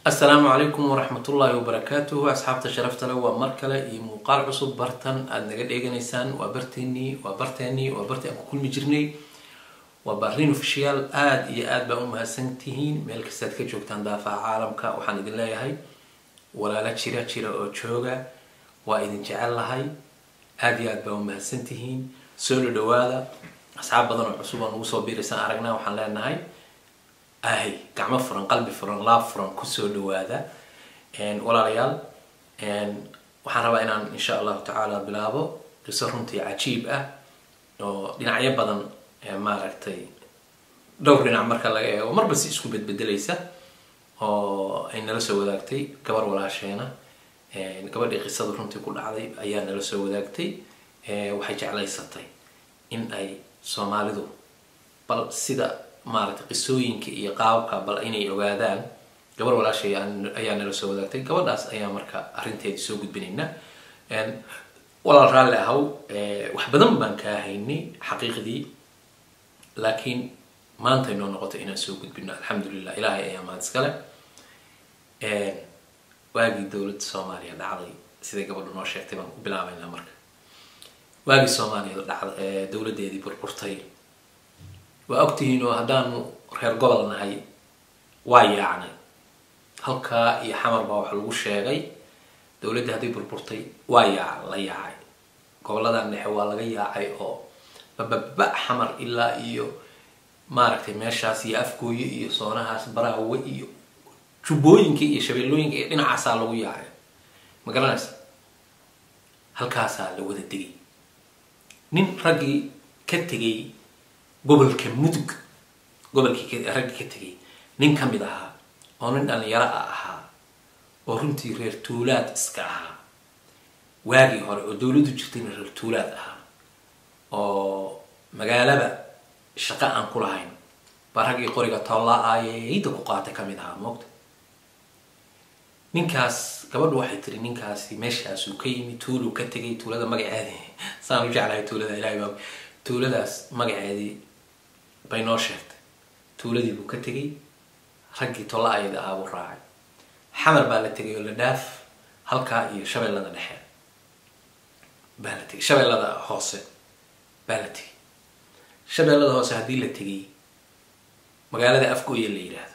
asalaamu calaykum waraxmatullaahi wabarakaatuhu asxaabta sharafta le waa mar kale iyo muuqaal cusub bartan aada naga dheeganaysaan waa barteenii waa barteenii waa bartii aan ku kulmi jirnay waa barrin ofishiyaal aada iyo aad baa u mahadsan tihiin meel kastaad ka joogtaan daafaha caalamka waxaan idin leeyahay walaalo jira jira oo jooga waa idin jecel lahay aada iyo aad baa u mahadsan tihiin soo dho dhawaada asxaab badan oo cusub oo nagu soo biiraysaan aragnaa waxaan leenahay ahay gacmo furan qalbi furan laab furan kusoo dhawaada walaalayaal waxaan rabaa inaan insha allahu tacaala bilaabo qiso runtii cajiib ah oo dhinacyo badan maaragtay dhowr dhinac marka laga eego marba si isku bedbedelaysa oo ay nala soo wadaagtay gabar walaasheena gabadhii qisada runtii ku dhacday ayaa nala soo wadaagtay waxay jeclaysatay in ay soomaalidu bal sida maaragtay qisooyinka iyo qaababka bal inay ogaadaan gabar walaashay ayaa nala soo wadaagtay gabadhaas ayaa marka arrinteedi soo gudbinayna walaal raalli ahaw wax badan baan kaa haynay xaqiiqdii laakiin maanta inoo noqoto inaan soo gudbino alxamdulilah ilaahay ayaa mahad iskale waagii dowladda soomaaliya dhacday siday gabadhu noo sheegtay baan ku bilaabaynaa marka waagii soomaaliya dhacda dowladdeedii burburtay waa ogtihiin oo haddaanu reer gobol nahay waa yaacnay halkaa iyo xamar baa waxa lagu sheegay dowladdii hadday burburtay waa yaac la yaacay goboladan dhexe waa laga yaacay oo bababa xamar ilaa iyo maaragtay meeshaas iyo afgooye iyo soonahaas baraawe iyo jubbooyinka iyo shabeellooyinka iyo dhinacaasaa lagu yaacay ma garanaysa halkaasaa la wada degay nin raggii ka tegay gobolka mudug gobolkii raggii ka tegay nin ka mid ahaa oo nin dhalinyaro a ahaa oo runtii reer tuulaad iska ahaa waagii hore oo dowladdu jirtayna reer tuulaad ahaa oo magaalaba shaqo aan ku lahayn baa raggii qoriga tolla-aayeyda ku qaatay ka mid ahaa moogta ninkaas gabadhu waxay tiri ninkaasi meeshaasuu ka yimi tuuluu ka tegay tuulada magaceedi saan u jeclahay tuulada ilahay baa tuuladaas magaceedii bay noo sheegtay tuuladii buu ka tegay raggii tolla-ayada ah buu raacay xamar baa la tegay oo la dhaaf halkaa iyo shabeellada dhexe baa la tegay shabeellada hoose baa la tegay shabeellada hoose haddii la tegay magaalada afgooya la yidhaahdo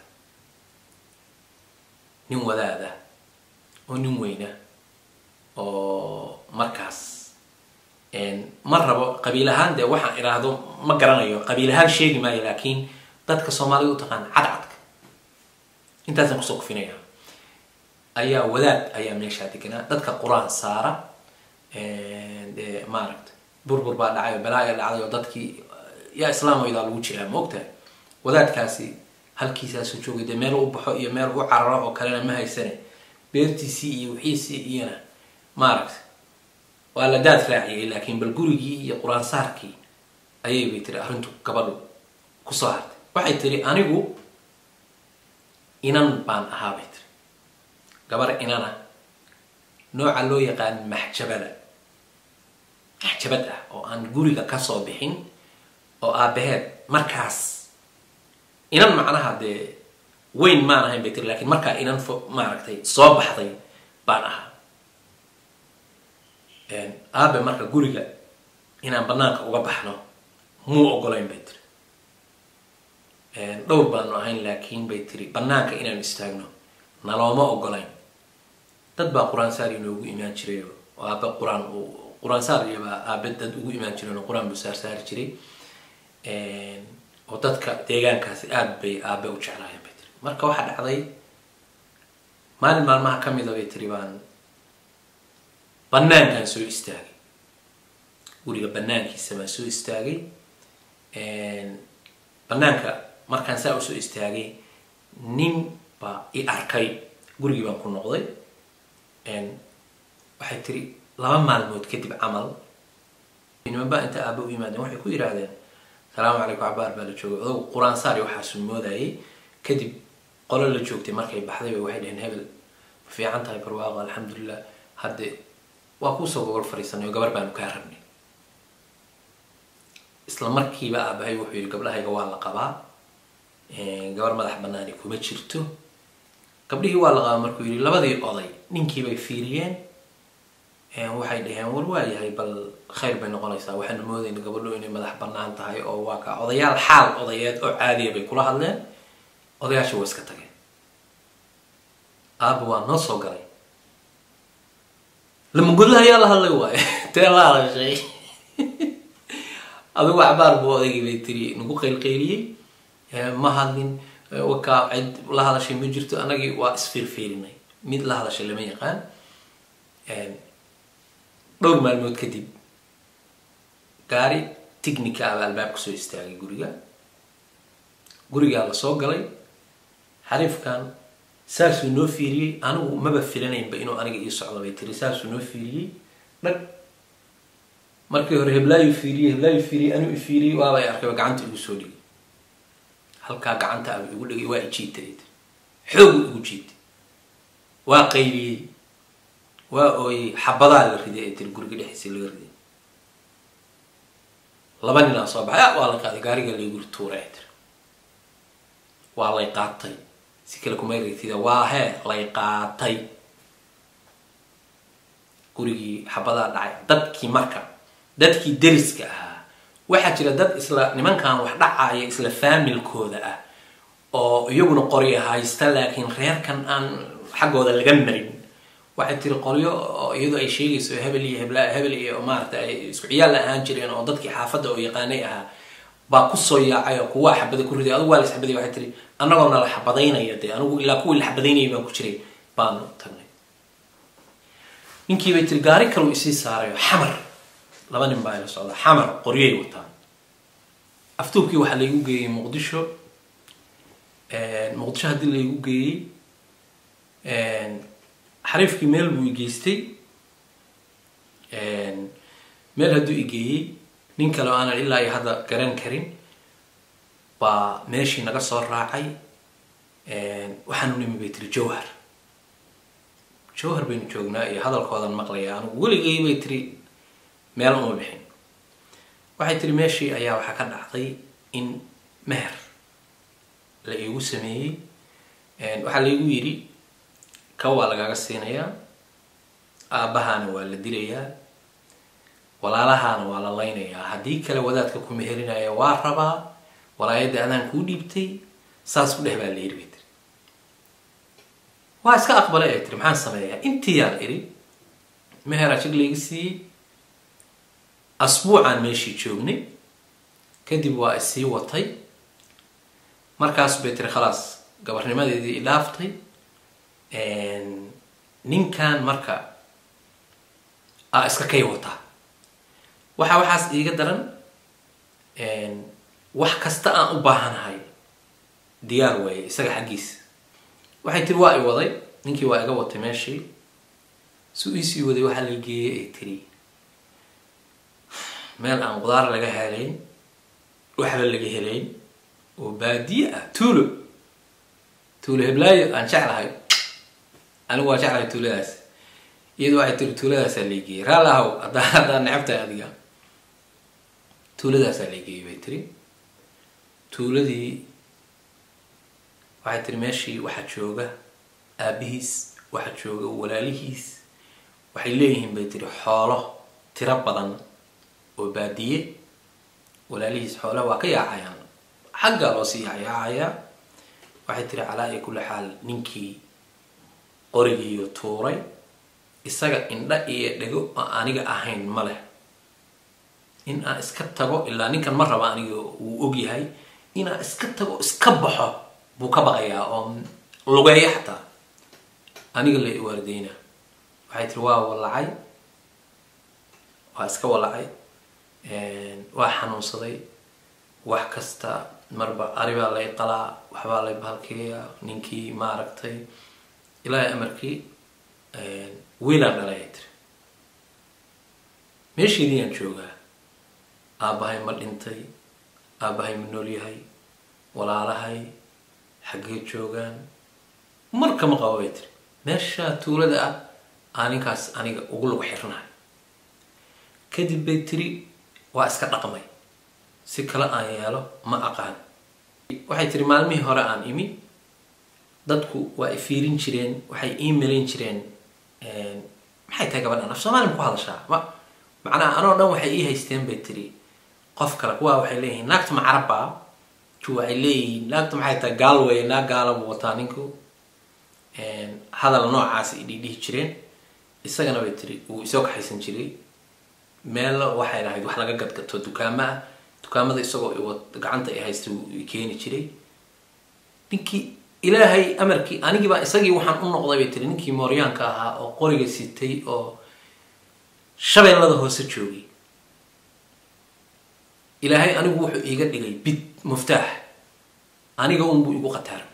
nin wadaada oo nin weyna oo markaas ma rabo qabiil ahaan dee waxaan idhaahdo ma garanayo qabiil ahaan sheegi maayo laakiin dadka soomaalida u taqaan cadcadka intaasaan kusoo kufinaya ayaa wadaad ayaa meeshaa deganaa dadka qur-aan saara dee maaragta burbur baa dhacay oo balaaga dhacday oo dadkii yaa islaamaydaa lagu jiraa ma ogtahay wadaadkaasi halkiisaasu joogay dee meel u baxo iyo meel u cararo oo kalena ma haysane beertiisii iyo wixiisii iyona maaragta waa la daad raaciyay laakiin bal gurigii iyo qur-aan saarkii ayay bay tiri arrintu gabadhu kusoo hartay waxay tiri anigu inan baan ahaa bay tiri gabar inana nooca loo yaqaan maxjabada maxjabad ah oo aan guriga kasoo bixin oo aabaheed markaas inan macnaha dee weyn maan ahayn bay tiri lakiin markaa inan maaragtay soo baxday baan ahaa aabe marka guriga inaan banaanka uga baxno muu ogolayn bay tiri dhowr baanu ahayn laakiin bay tiri banaanka inaan istaagno nalooma ogolayn dad baa qur-aan saar inoogu imaan jiray oo aabe qur-aan qur-aan saar iyobaa aabe dad ugu imaan jireen oo qur-aan buu saar saari jiray oo dadka deegaankaasi aada bay aabe u jeclaayeen bay tiri marka waxaa dhacday maalin maalmaha ka mida bay tiri baan banaankaan soo istaagay guriga banaankiisa baan soo istaagay banaanka markaan saa usoo istaagay nin baa i arkay gurigii baan ku noqday waxay tiri laba maalmood kadib camal niman baa inta aaba u yimaadeen waxay ku yidhaahdeen salaamu calaykum cabaar baa la joogay odagu qur-aan saari waxaasu moodayay kadib qolo la joogtay markay baxday bay waxay dhaheen hebel ma fiican tahay barwaaqo alxamdulilah hadde waa kuusoo gogol fariisanay oo gabar baanu kaa rabnay isla markiiba aabahay wuxuu yihi gabdhahayga waa la qabaa gabar madax banaani kuma jirto gabdhihii waa la qaaba markuu yidhi labadii oday ninkiibay fiiriyeen waxay dhaheen war waa yahay bal khayr bay noqonaysaa waxaanu moodayna gabadho inay madax banaan tahay oo waa ka odayaal xaal odayeed oo caadiya bay kula hadleen odayaasha waa iska tageen aaba waa noo soo galay lamagodla ayaa la hadlay waayo tee la hadashay adigu cabaar buu odaygii bay tiri nagu qaylqayliyey ma hadlin wakaa cid la hadashay ma jirto anagii waa isfiirfiirinay mid la hadashay lama yaqaan dhowr maalmood kadib gaari ticnica aba albaabka soo istaagay guriga gurigaa la soo galay xariifkan saasuu noo fiiriyey anigu maba filanaynba inuu aniga ii socdo bay tiri saasuu noo fiiriyey dhag markii hore heblaayu fiiriyey heblaayu fiiriyey anuu i fiiriyey waabay arkayba gacanta igu soo dhigay halkaa gacanta aba igu dhigay waa ijiitay xoogu igu jiitay waa qayliyey waa ooyey xabadaa la riday ee tiri guriga dhexdiisa laga riday laba ninaa soo baxay waa la qaaday gaariga laygu tuuray ay tiri waa lay qaatay si kale kumay ragtida waa hee lay qaatay gurigii xabadaa dhacay dadkii marka dadkii deriska ahaa waxaa jira dad isla nimankan wax dhacaya isla faamilkooda ah oo iyaguna qoryo haysta laakiin reerkan aan xaggooda laga marin waxay tiri qolyo oo iyadoo ay sheegayso hebel iyo hebla hebel iyo maarata ay isku ciyaal la ahaan jireen oo dadkii xaafadda oo yaqaanay ahaa baa kusoo yaacay oo kuwaa xabada ku riday adugu waa la xabaday waxay tiri annagoo na la xabadaynaya dee anigu ilaa kuwii la xabadaynayay baan ku jiray baanu tagnay ninkii bay tiri gaari kaleu isii saarayo xamar laba nin baa ila socda xamar qoryay wataan aftuubkii waxaa laygu geeyey muqdisho muqdisho haddii laygu geeyey xariifkii meel buu igeystay meel hadduu igeeyey nin kale oo aanan ilaa iyo hadda garan karin baa meeshii naga soo raacay waxaanu nimi bay tiri jowhar jowhar baynu joognaa iyo hadalkoodan maqlaya anigu weligay bay tiri meel uma bixin waxay tiri meeshii ayaa waxaa ka dhacday in meher la iigu sameeyey waxaa laigu yidhi ka waa lagaaga siinayaa aabbahaana waa la dilayaa walaalahaana waa la laynayaa haddii kale wadaadka ku meherinaya waa rabaa walaayadda adaan kuu dhiibtay saas ku dheh baa la yidhi bay tiri waa iska aqbalay ay tiri maxaan sameeyaa intii yaan idhi meheraa jig layga siiyey asbuucaan meeshii joognay kadib waa isii watay markaas bay tiri khalaas gabarnimadeedii idhaaftay ninkan marka a iska kay wataa waxaa waxaas iiga daran wax kasta aan u baahanahay diyaar waaye isaga xaggiisa waxay tiri waa i waday ninkii waa iga watay meeshii su iisii waday waxaa la geeyey ay tiri meel aan qudaar laga helayn waxba laga helayn oo baadiye ah tuulo tuulo heblaayo aan jeclahay anigu waa jeclahay tuuladaas iyadu waxay tiri tuuladaasaa laygeeyey raali ahow haddaa haddaa necabtahay adiga tuuladaasaa laygeeyey bay tiri tuuladii waxay tiri meeshii waxaa jooga aabihiis waxaa jooga walaalihiis waxay leeyihiin bay tiri xoolo tiro badan oo baadiye walaalihiis xoolaha waa ka yaacayaan xaggaa loo sii yaacayaa waxay tiri calaa iyo kulli xaal ninkii qorigiiyo tuuray isaga indha iyo dhego oo aniga ahayn ma leh in aan iska tago ilaa ninkan ma raba aniga wuu og yahay inaan iska tago iska baxo buu ka baqayaa oo lugeeya xataa aniga la waardeyna waxay tiri waa walacay waa iska walacay waa xanuunsaday wax kasta marba aribaa lay qalaa waxbaa lay bahalkeeya ninkii maaragtay ilaahay amarkii wiilaan dhalay ay tiri meeshiidiyaan joogaa aabbahay ma dhintay aabbahay ma nool yahay walaalahay xaggee joogaan markama qabo bay tiri meeshaa tuulada ah aa ninkaas aniga ugu lagu xirnahay kadib bay tiri waa iska dhaqmay si kale aan yeelo ma aqaan waxay tiri maalmihii hore aan imi dadku waa i fiirin jireen waxay ii malayn jireen maxay tahay gabadhan af soomaali ma ku hadashaa ma macnaha anoo dhan waxay ii haysteen bay tiri qof kale kuwaa waxay leeyihiin naagta ma carabba ku waxay leeyihiin naagta maxay tahay gaal weeye naag gaala buu wataa ninku hadal noocaas i dhiidhihi jireen isagana bay tiri wuu isoo kaxaysan jiray meel waxay lahayd wax laga gadgato dukaamo ah dukaamada isagoo gacanta i haysta i keeni jiray ninkii ilaahay amarkii anigii baa isagii waxaan u noqday bay tiri ninkii mooryaanka ahaa oo qoriga sitay oo shabeellada hoose joogay ilaahay anigu wuxuu iiga dhigay bid muftaax aniga unbuu igu qataaray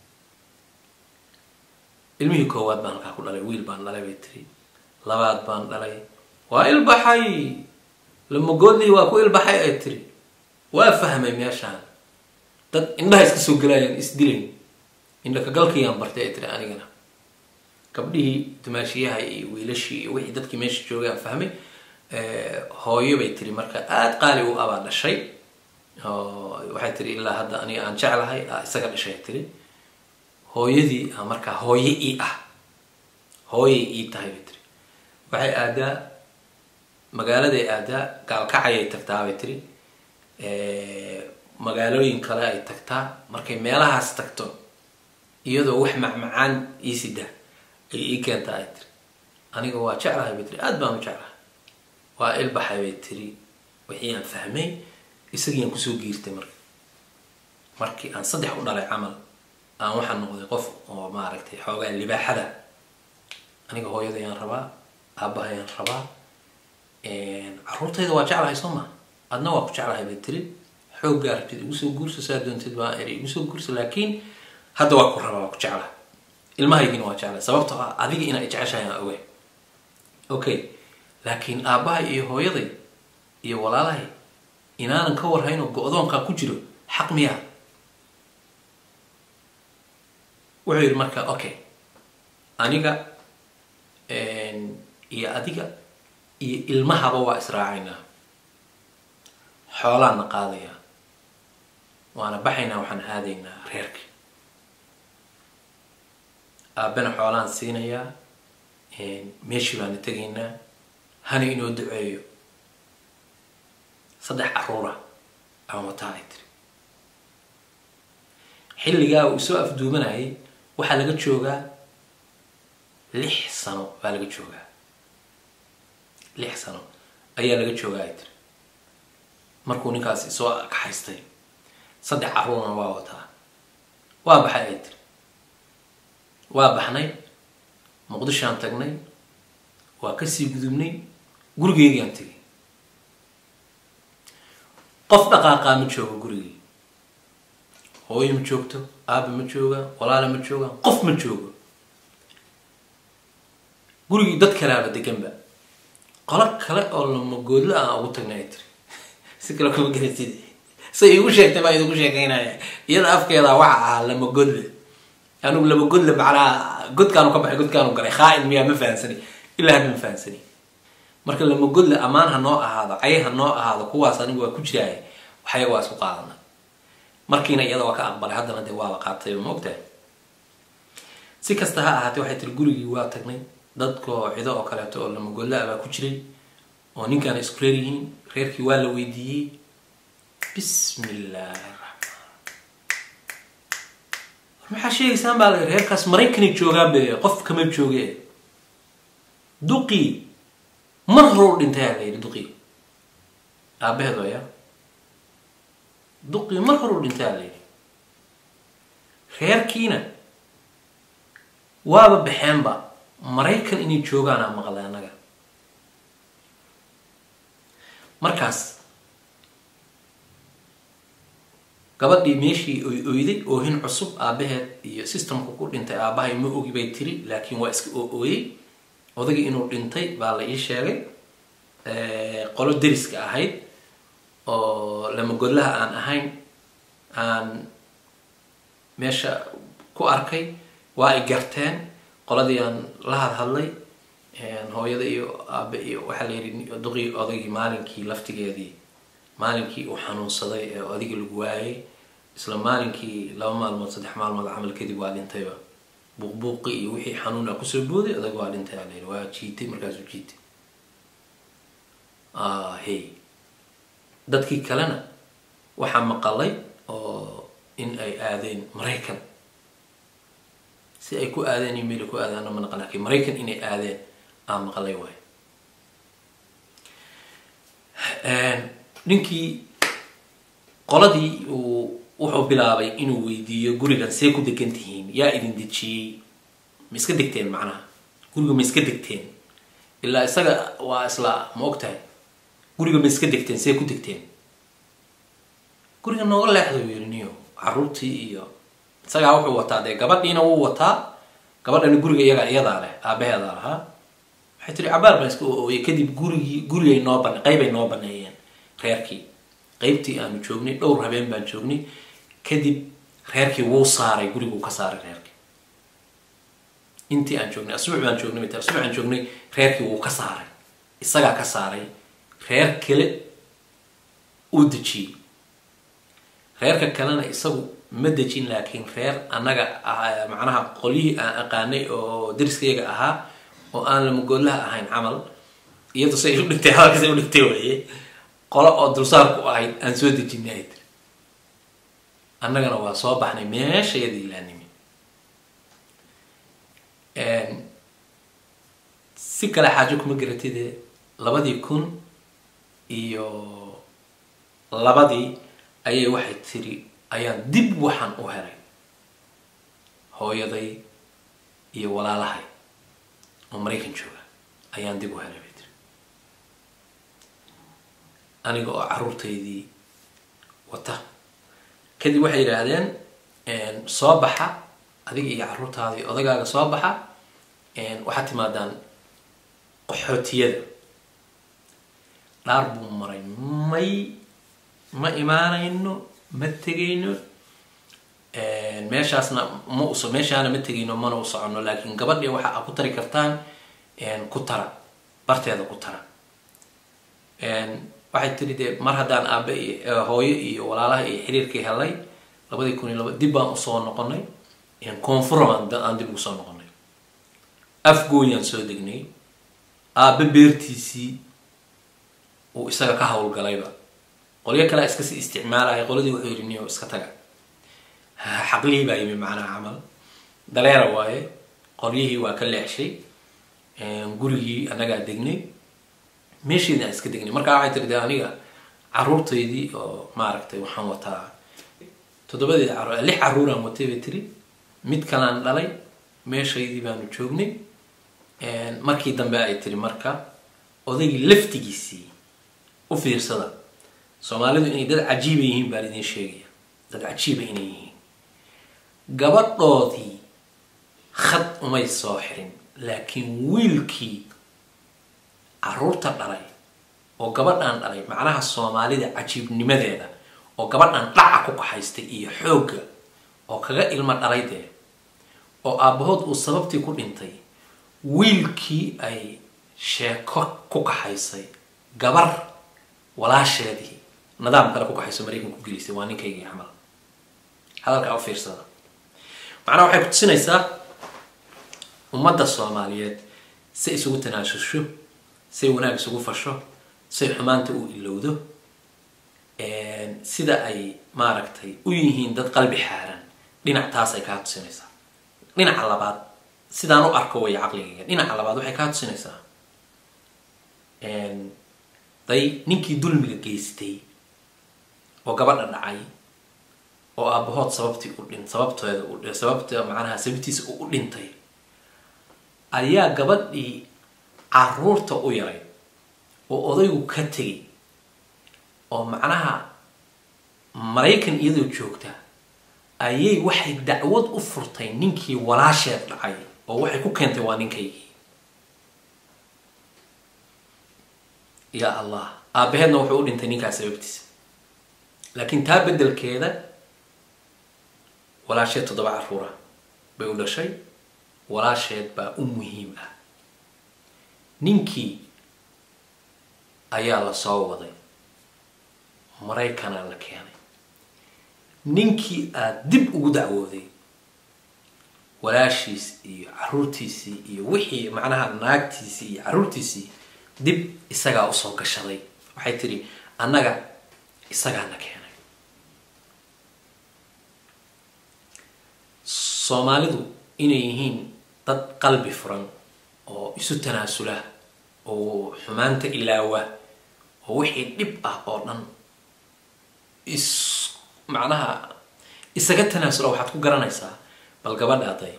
ilmihii koowaad baan halkaa ku dhalay wiil baan dhalay bay tiri labaad baan dhalay waa ilbaxay lamagoodlii waa ku ilbaxay ay tiri waa fahmay meeshaan dad indhaha iska soo gelaayaan isdilayn indhakagalkayaan bartay ay tiri anigana gabdhihii dumaashiyaha iyo wiilashii iyo wixii dadkii meesha joogay aan fahmay hooyo bay tiri marka aada qaali u abaa dhashay waxay tiri ilaa hadda aniga aan jeclahay isaga dhashay tiri hooyadii a markaa hooye ii ah hooyay ii tahay bay tiri waxay aadaa magaaladay aadaa gaalkacayay tagtaa bay tiri magaalooyin kale ay tagtaa markay meelahaas tagto iyadoo wax macmacaan ii sida ay ii keentaa ay tiri aniga waa jeclahay bay tiri aada baan u jeclahay waa ilbaxay bay tiri wixii aan fahmay isagiiaan kusoo giirtay marka markii aan saddex u dhalay camal aan waxaa noqday qof oo maaragtay xoogaa libaaxada aniga hooyadayaan rabaa aabahayaan rabaa caruurtayda waa jeclahay soo ma adna waa ku jeclahay bay tiri xooggaa rabtid igu soo guursa saa doontid baa eri igu soo guursa laakiin hadda waa ku rabaa waa ku jeclahay ilmahaygiina waa jeclahay sababtoo ah adiga inaa jeceshahay aan ogahay okay laakiin aabbahay iyo hooyaday iyo walaalahay inaanan ka warhayn oo go-doonkaa ku jiro xaq miyaa wuxuu yidhi marka okay aniga iyo adiga iyo ilmahaba waa israacaynaa xoolaanna qaadayaa waana baxaynaa waxaan aadaynaa reerka aabbena xoolaan siinayaa meeshii baana tegaynaa hana inoo duceeyo saddex caruura aan wataa ay tiri xilligaa uu soo afduumanayay waxaa laga joogaa lix sano baa laga joogaa lix sano ayaa laga joogaa ay tiri markuu ninkaasi soo kaxaystay saddex caruurna waa wataa waa baxay ay tiri waa baxnay muqdishoaan tagnay waa kasii gudubnay gurigeygaan tegay qof dhaqaaqaa ma joogo gurigii hooyo ma joogto aaba ma jooga walaala ma jooga qof ma joogo gurigii dad kalaaba deganba qolo kale oo lamagoodla aan ugu tagnay ay tiri si kale kuma garasid say igu sheegtay baa idigu sheekaynaya iyada afkeeda waxa ahaa lamagodle anigu lamagodle macnaha godkaanu ka baxay godkaanu galay khaain miyaa ma fahansani ilaa hadda ma fahansani marka lamagodle ammaan ha noo ahaado cay ha noo ahaado kuwaas anigu waa ku jiraaya waxyaga waa isku qaadana markiina iyada waa ka aqbalay haddana dee waaba qaatay ma ogtahay si kasta ha ahaatee waxay tiri gurigii waa tagnay dadkoo cido oo kaleeto oo lamagodla baa ku jiray oo ninkaan isku reer yihiin reerkii waa la weydiiyey bismi illaahi raxmaan war maxaa sheegaysaan baa la reerkaas maraykanay joogaan be qof kama jooge duqii mar horou dhintay aa la yidhi duqii aabaheed waya duqii mar horuu dhintay aa la yidhi reerkiina waaba baxeenba maraykan inay joogaanaa maqlay annaga markaas gabadhii meeshii oy oyday oohin cusub aabaheed iyo systemka ku dhintay aabahay ma ogi bay tiri laakiin waa iska oo-ooyey odagii inuu dhintay baa la ii sheegay qolo deriska ahayd oo lamagodlaha aan ahayn aan meesha ku arkay waa ay garteen qoladii aan la hadhadlay hooyada iyo aabe iyo waxaa la yidhi duqii odagii maalinkii laftigeedii maalinkii uu xanuunsaday ee odigii lagu waayay isla maalinkii laba maalmood saddex maalmood camal kadib waa dhintayba buuqbuuqi iyo wixii xanuuna kusoo booday adag waa dhintay aa layidhi waa jiitay markaasuu jiitay hey dadkii kalena waxaa maqalay oo in ay aadeen maraykan si ay ku aadeen iyo meel ku aadaana ma naqan lakin maraykan inay aadeen aa maqalay waay ninkii qoladii uu wuxuu bilaabay inuu weydiiyo gurigan see ku degan tihiin yaa idin dejiyey ma iska degteen macnaha guriga ma iska degteen ilaa isaga waa isla ma og tahay guriga ma iska degteen see ku degteen guriga nooga leexda yiri niyo caruurtii iyo isagaa wuxuu wataa dee gabadhiina wuu wataa gabadhani guriga iyaga iyadaa leh aabaheedaa lahaa waxay tiri cabaar baan iska ooyay kadib gurigii gurigay noo bane qeybay noo baneeyeen reerkii qeybtii aanu joognay dhowr habeen baan joognay kadib reerkii wuu saaray guriguu ka saaray reerkii intii aan joognay asbuuc baan joognay mt asbuuc aan joognay reerkii wuu ka saaray isagaa ka saaray reer kale uu dejiyey reerka kalena isagu ma dejin laakiin reer annaga macnaha qolyihii aan aqaanay oo dariskayaga ahaa oo aan lamagoodlaha ahayn camal iyado say u dhigtay hadalkas u dhigtay waye qolo oo dulsaarku ahayd aan soo dejinay ay tiri annagana waa soo baxnay meeshayadii laanimi si kale xaajo kuma garatide labadii kun iyo labadii ayay waxay tiri ayaan dib waxaan u helay hooyaday iyo walaalahay oo maraykan jooga ayaan dib u helay bay tiri aniga oo caruurtaydii wata kadib waxay yidhaahdeen soo baxa adiga iyo caruurtaadii odagaaga soo baxa waxaad timaadaan qaxootiyada dhaar buu maray may ma imaanayno ma tegayno meeshaasna ma us meeshaana ma tegayno mana u soconno laakiin gabadhii waxa a ku tari kartaan ku tara barteeda ku tara waxay tiri dee mar haddaan aabe hooyo iyo walaalaha iyo xiriirkii helay labadii kun iyo laba dib baan usoo noqonay koonfuram aan dib ugu soo noqonay afgooyaan soo degnay aabe beertiisii uu isaga ka hawlgalayba qolyo kalea iskasii isticmaalaya qoladii wuxuu yidhi niyo iska taga xaqlihii baa yimi macnaha camal daleera waaye qolyihii waa ka leexshay gurigii annagaa degnay meesheedii aan iska degnay markaa waxay tiri de aniga caruurtaydii oo maaragtay waxaan wataa toddobadeed caruur lix caruuraan watay bay tiri mid kalaan dhalay meeshaydii baanu joognay markii dambe ay tiri marka odaygii laftigiisii u fiirsada soomaalidu inay dad cajiiba yihiin baan idiin sheegaya dad cajiiba inay yihiin gabadhoodii khad umay soo xirin laakiin wiilkii caruurta dhalay oo gabadhaan dhalay macnaha soomaalida cajiibnimadeeda oo gabadhan dhaca ku kaxaystay iyo xoogga oo kaga ilmo dhalay dee oo aabbahood uu sababtii ku dhintay wiilkii ay sheeko ku kaxaysay gabar walaasheedii nidaam kale ku kaxayso maraykan ku gelisay waa ninkaygii camal hadalkaa u fiirsada macnaha waxay kutusinaysaa ummadda soomaaliyeed say isugu tanaasusho say wanaag isugu fasho say xumaanta u ilowdo sida ay maaragtay u yihiin dad qalbi xaaran dhinac taas ay kaa tusinaysaa dhinaca labaad sidaan u arko way caqligayga dhinaca labaad waxay kaa tusinaysaa day ninkii dulmiga geystay oo gabadha dhacay oo aabahood sababtii u dhin sababteeda u sababta macnaha sababtiisa u dhintay ayaa gabadhii caruurta u yaray oo odaygu ka tegay oo macnaha maraykan iyadoo joogta ayay waxay dacwad u furtay ninkii walaasheed dhacay oo waxay ku keentay waa ninkaygii ya allah aabaheedna wuxuu u dhintay ninkaas sababtiisa laakiin taa beddelkeeda walaasheed toddoba caruura bay u dhashay walaasheed baa u muhiim ah ninkii ayaa la soo waday maraykanaa la keenay ninkii aada dib ugu dacwooday walaashiis iyo caruurtiisii iyo wixii macnaha naagtiisii iyo caruurtiisii dib isagaa usoo gashaday waxay tidhi annaga isagaana keenay soomaalidu inay yihiin dad qalbi furan oo isu tanaasula oo xumaanta ilaawa oo wixii dhib ah oo dhan is macnaha isaga tanaasula waxaad ku garanaysaa bal gabadha aday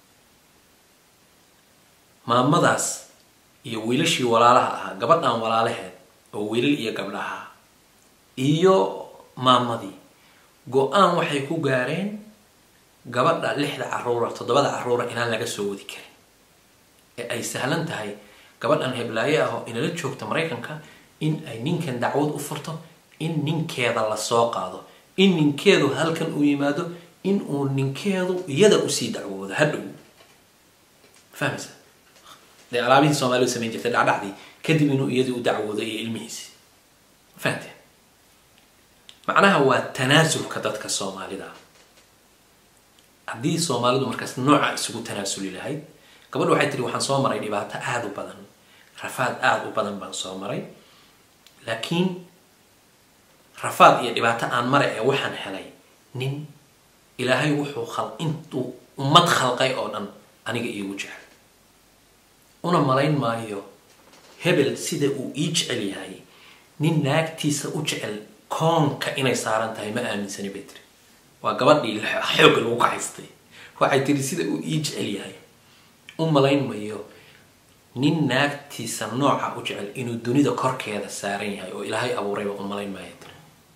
maamadaas iyo wiilashii walaalaha ahaa gabadhan walaalaheed oo wiilal iyo gabdhaha iyo maamadii go-aan waxay ku gaareen gabadha lixda caruura toddobada caruura inaan laga soo wadi karin ee ay sahlan tahay gabadhan heblaaye ah oo inala joogta maraykanka in ay ninkan dacwad u furto in ninkeeda lasoo qaado in ninkeedu halkan uu yimaado in uu ninkeedu iyada usii dacwoodo hadhow fahmaysa dee alaabihii soomaalida samayn jirtay dhacdhacdii kadib inuu iyadii u dacwoodo iyo ilmihiisi fahamteen macnaha waa tanaasulka dadka soomaalida haddii soomaalidu markaas nooca isugu tanaasuli lahayd gabadha waxay tihi waxaan soo maray dhibaato aada u badan rafaad aada u badan baan soo maray laakiin rafaad iyo dhibaato aan mara ee waxaan helay nin ilaahay wuxuu khal intuu ummad khalqay oo dhan aniga iigu jecel una malayn maayo hebel sida uu ii jecel yahay nin naagtiisa u jecel koonka inay saaran tahay ma aaminsani bay tiri waa gabadhii xoogga lagu kaxaystay waxay tiri sida uu ii jecel yahay u malayn mayo nin naagtiisa nooca u jecel inuu dunida korkeeda saaran yahay oo ilaahay abuurayba u malayn maayo tiri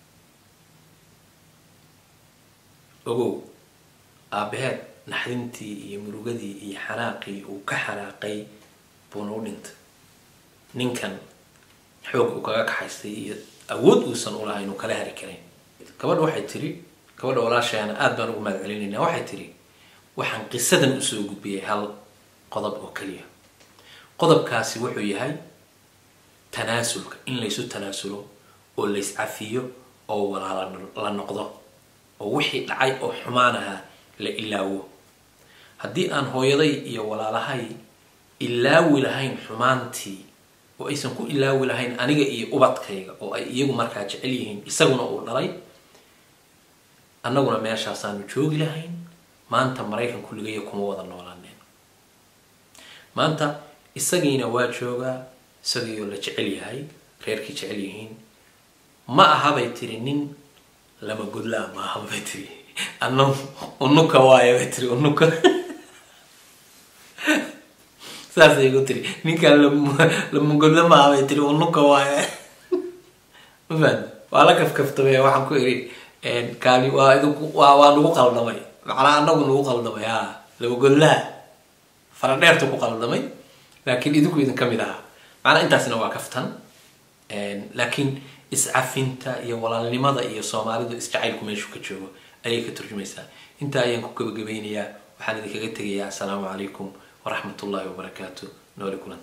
ogow aabaheed naxdintii iyo murugadii iyo xanaaqii uu ka xanaaqay buuna u dhintay ninkan xoog uu kaga kaxaystay iyo awood uusan u lahayn uu kala hari karayn gabadha waxay tiri gabadha walaasheena aada baan ugu mahad celinaynaa waxay tiri waxaan qisadan usoo gudbiyay hal qodob oo keliya qodobkaasi wuxuu yahay tanaasulka in laysu tanaasulo oo lays cafiyo oo walaala la noqdo oo wixii dhacay oo xumaan ahaa la ilaawo haddii aan hooyaday iyo walaalahay ilaawi lahayn xumaantii oo aysan ku ilaawi lahayn aniga iyo ubadkayga oo ay iyagu markaa jecel yihiin isaguna uu dhalay annaguna meeshaasaanu joogi lahayn maanta maraykan kulligaya kuma wada noolaaneen maanta isagiina waa joogaa isagiioo la jecel yahay reerkii jecel yihiin ma ahabay tiri nin lama godlaa ma aha bay tiri ana unuka waayo bay tiri unuka saasay igu tiri ninkaan lama godla ma aha bay tiri unuka waayo mafahad waa la kafkaftamay waxaan ku iri kaani waa idinku waa waa nagu qaldamay macnaa anagu nagu qaldamay ha laba godlaha fara dheerta ku qaldamay laakiin idinku idin ka mid ahaa macnaa intaasina waa kaftan laakiin iscafinta iyo walaalnimada iyo soomaalidu isjacaylku meeshu ka joogo ayay ka turjumaysaa intaa ayaan ku gabagabeynayaa waxaan idinkaga tegayaa assalaamu calaykum waraxmat ullahi wabarakaatu nooli kulanti